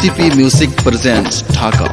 KCP Music presents Dhaka.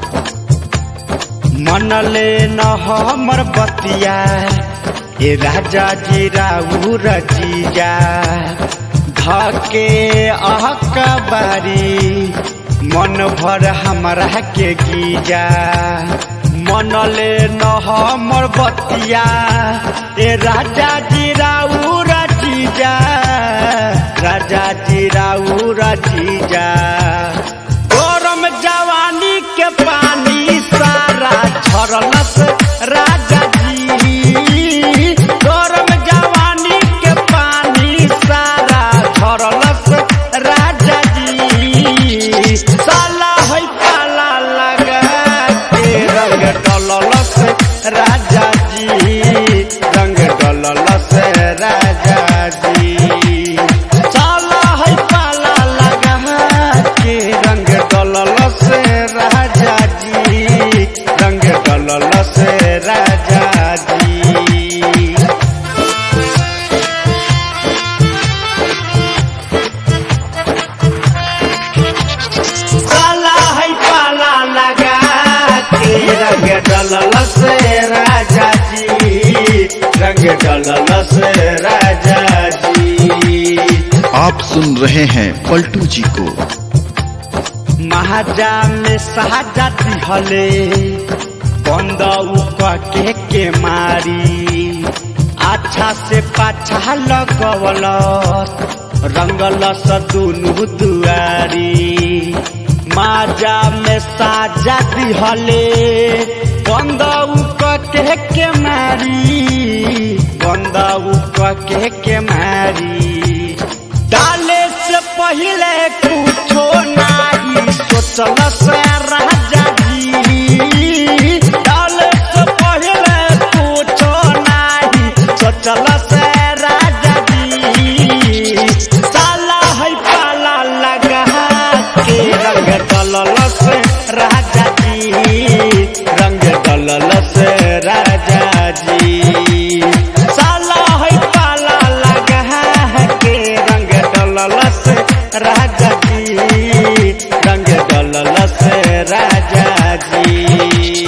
मनले न हमर बतिया ए राजा जी राउर जीजा धके अहकबारी मन भर हमरा के गीजा मनले न हमर बतिया ए राजा जी राउर जीजा राजा जी राउर जीजा गरम जवानी के पानी सारा झरलस राजा जी गरम जवानी के पानी सारा झरलस राजा जी साला है पाला लगा के रंग डललस राजा जी रंग डललस राजा जी साला है पाला लगा के रंग डललस राजा जी रंग डललस राजा जी साला है पाला लगा के रंग डललस राजा जी रंग डललस राजा जी आप सुन रहे हैं पलटू जी को महाजा में साजा दिहले बंद के के मारी अच्छा से पाछा लगवल रंगलस दुनु दुआरी माजा में साजा दिहले बंद के के मारी बंद के के मारी डाले से पहले कुछो नाही सोचल से राजा जी डाले से पहले कुछो नाही सोचल से राजा जी साला है पाला लगा के रंग डललस राजा जी रंग डललस राजा जी साला है पाला लगा के रंग डललस राजा जी रंग डललस राजा जी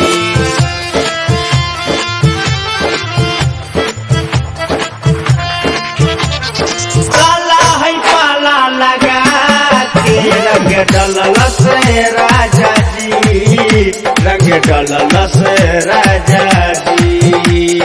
साला है पाला लगा के रंग डललस राजा जी रंग डललस राजा जी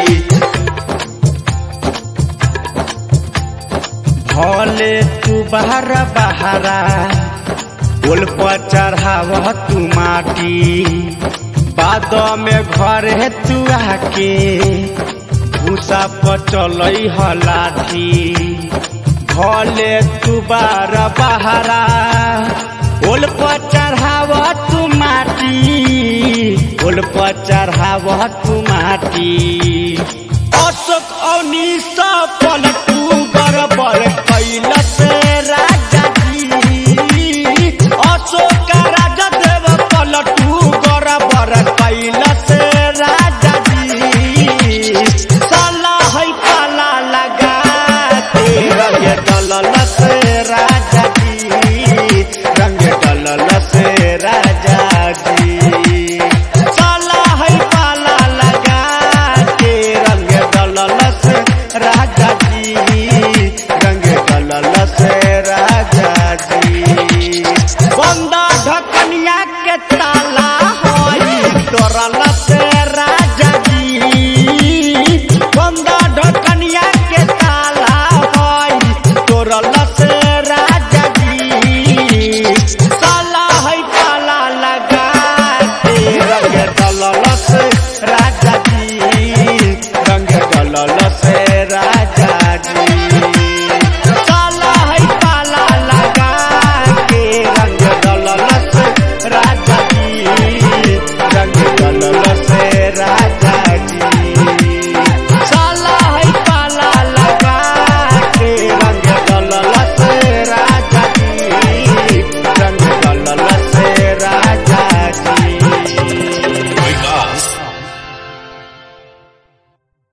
भले तू बाहर बहारा पुल पर चढ़ाव तू माटी बाद में घर है तू आके भूसा पर चल लाठी भले तू बार बहारा पुल पर चढ़ाव तू माटी पुल पर चढ़ाव तू माटी अशोक अनिस पलटू बरबर